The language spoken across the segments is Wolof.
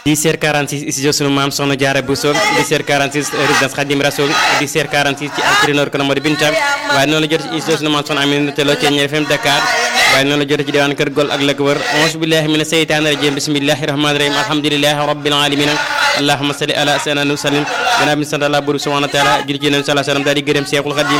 10h46 studio sunu maam soxna Jaara Bousso 10h46 résidence Khadim Rasoul 10h46 ci altrinor kono modi Binta waaye noonu la jot ci studio sunu maam soxna Aminata Lo ci Ñeer FM Dakar waaye noonu la jot ci diwaan kër Gol ak la ko wër auzu billahi mina seytaani rajim bismillahi rahmani rahim alhamdulillahi rabbil alamin allahumma salli ala sayyidina wa sallim gannaaw bi sant Allah buur subhanahu wa taala julli ci Nabi sallallahu alayhi wa sallam daal di gërëm Cheikhul Khadim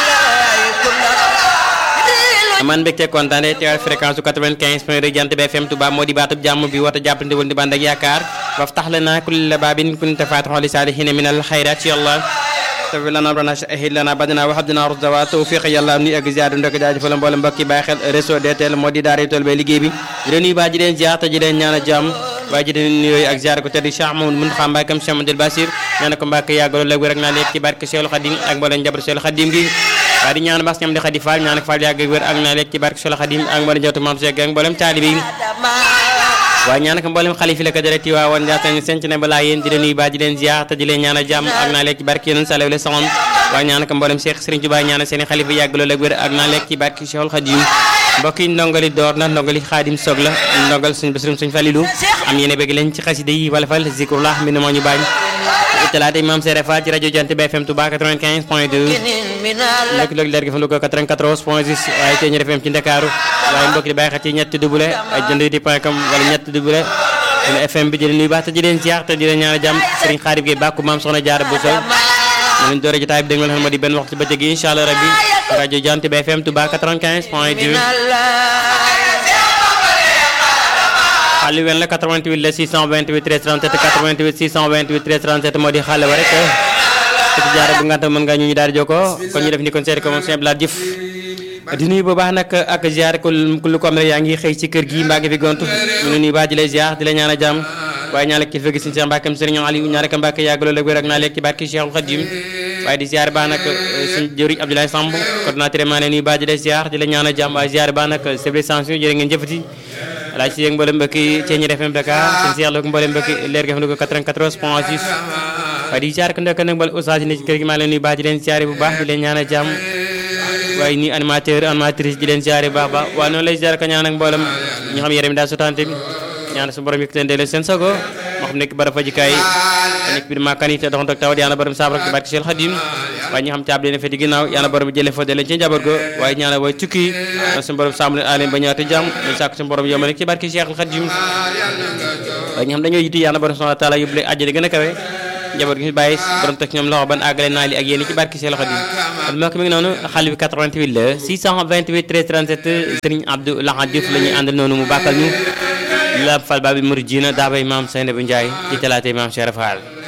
amaan mbégte kontaane teewal fréquence su 95 point 2 jant bi FM Touba moo di baatub jàmm bi wata jàppante woon di bànd ak yaakaar waftax lana kulla baabin kunta faatixan li saalihiina min al xayraat yàlla tawi lana rana ahid lana badana wa habdina rusda wa tawfiq yàlla nuy ak ziar ndok jaajëfal mboolem mbokki bàyyi xel réseau DTL moo di daara tool bay liggéey bi di leen nuyu baa ji leen ziar te ji leen ñaan a jàmm waaye ji leen nuyooyu ak ziar ko tedd Cheikh Mamadou Mountakha Mbacké Cheikh Amadou Bassir ñaan ko Mbacké yàggaloo léegi rek naa léegi ci barke Cheikhul Khadim ak mboolem njaboot Cheikhul Khadim gi waaye di ñaan bas ñam di xadi faal ñaan ak faal yàgg wér ak naa lekk ci barke Solo Xadim ak mboolem jawtu maam Cheikh ak mboolem taalibe yi waaye ñaan ak mboolem xalifi la ko dara ti waa woon jaatañ senc ne balaa yéen di leen nuyu baa di leen ziar te di leen ñaan a jàmm ak naa lekk ci barke yéen salaw le saxam waaye ñaan ak mboolem Cheikh Serigne Touba ñaan seen xalifa yàgg loolu ak wér ak naa lekk ci barke Cheikhul Xadim mbokk yi ndongali door na ndongali xaadim soog la ndongal suñ basirum suñ falilu am yéene bëgg leen ci xasida yi wala fal zikrullah mi ne moo ñu baañ talaata imam Sere Fall ci rajo Jant bi FM Touba 95 point 2 nekk loog leer gi fa Louga 94 point 6 waaye tey ñu FM ci Ndakaaru waaye mbokk di bàyyi xel ci ñetti double ay jënd di point com wala ñetti double suñu FM bi di leen nuyu baax te di leen ziar te di leen ñaan jàmm Serigne Xaarib Gueye bàkku maam soxna Jaara bu sol ñu leen doore jotaay bi dégg nga xam moo di benn waxtu bëccëg yi incha allah rabbi rajo Jant bi FM Touba 95 point 2 xaalis wen la 88 la 628 13 37 88 628 13 37 moo di xaale wa rek ci jaara bu nganta mën nga ñu ñu daal di jokkoo kon ñu def ni kon seeti ko moom seen blaat jëf di nuyu bu baax nag ak ziar ko lu ko am rek yaa ngi xëy ci kër gi mbaa ngi fi gontu ñu nuyu baax di lay ziar di la ñaan a jàmm waaye ñaan ak kilifa gi suñu Cheikh Mbacke Serigne Aliou ñaan ak Mbacke yàgg loolu ak wér ak naa lekk ci barke Cheikhul Khadim waaye di ziar baax nag suñu jëriñ Abdoulaye Samb coordinateur maa ne nuyu baax di lay ziar di la ñaan a jàmm waaye ziar baax nag chef de station jërë ngeen jëfati laaj si yéeg mboolem mbokki Thiénié FM Dakar seen si yàlla ko mboolem mbokki leer gi xam ne ko 94 point 6 waaye di ziar ko ndekk nag mbal oustaz ne ci kër gi maa leen nuyu baax di leen ziare bu baax di leen ñaan a jàmm waaye ni animateur animatrice di leen ziare bu baax baax waaye noonu lay ziare ko ñaan ak mboolem ñu xam yaram daal sotante bi ñaan su borom yëkkati leen delloo seen sago moo xam nekk bara fajikaay nekk biir maakan yi te dox taw yàlla borom saafara ci barke Cheikh Khadim waaye ñi xam caab leen fa di ginnaaw yàlla borom jëlee fa delloo ci njaboot go waaye ñaan way tukki suñu borom sàmm leen aleen ba ñëwaat jàmm ñu sàkk suñu borom yombal ci barke Cheikh Khadim waaye ñi xam dañoo yitu yàlla borom subhanahu wa taala yóbbu leen àjjana gën a kawe njaboot gi fi bàyyi borom teg ñoom loxo ban àggale naa li ak yéen ci barke Cheikh Khadim kon mbokk mi ngi noonu xale bi 88 la 628 13 37 Serigne Abdou Lahad Diouf la ñuy àndal noonu mu bàkkal ñu la fal baabi muridina daa bay maam Seynabou Ndiaye ci talaatay maam Cheikh Fall